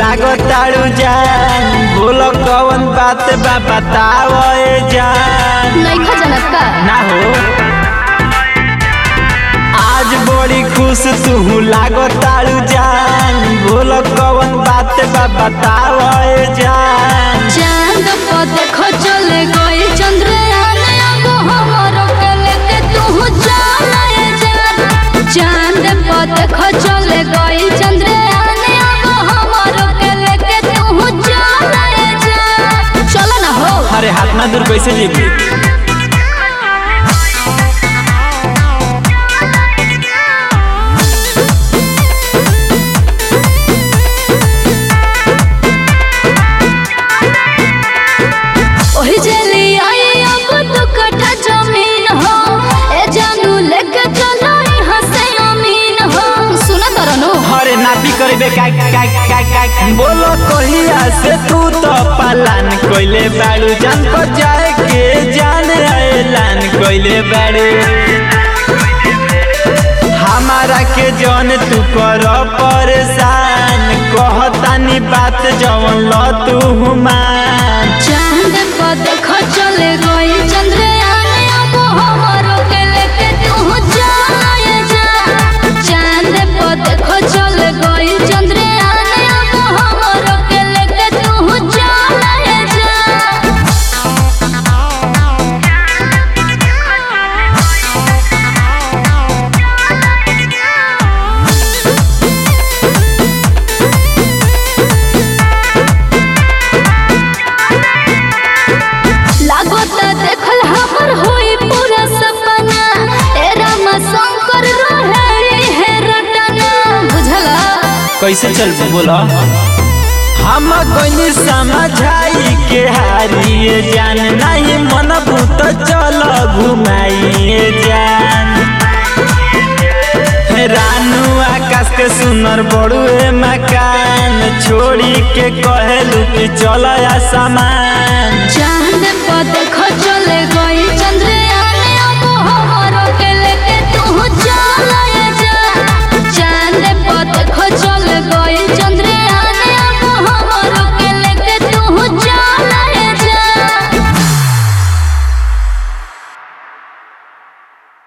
लागो ताड़ू जान बोलो कौन बात बा बताओ ए जान नइखा जनत का ना हो आज बड़ी खुश तू लागो ताड़ू जान बोलो कौन बात बा बताओ ए जान चांद पर देखो चले गई चंद्रयान अब हमरो के लेके तू चले जा चांद पर देखो चले गई चंद्रयान अब हमरो के लेके तू चले जा चलो ना हो अरे हाथ ना दूर कैसे जीती ओही जली आई अब तू कट्ठा जमीन हो ए जानू लेके चलो यहाँ से अमीन हो सुना तरनो अरे नापी करबे काय काय काय काय बोलो कहिया से तू तो पालन कोइले बाड़ू जान को जाए के जान ऐलान कोइले बाड़ू हमारा के जौन तू कर परेशान कहतानी बात जवन ल तू हुमान चांद पर देखो चले गई चंद्रयान अब हमरो के लेके तू जाए जा चांद पर देखो चले गई चंद्रयान अब हमरो के लेके तू जाए जा लागोता देखल हमर होई पूरा सपना ए रामा शंकर रहे हे रटना बुझला कैसे चल बोला हम कोई समझाई के हारिए जान नहीं मन भूत चल घुमाइए जान रानू आकाश के सुनर बड़ुए मकान छोड़ी के कहलू कि चल सामान चांद पर देखो चले गई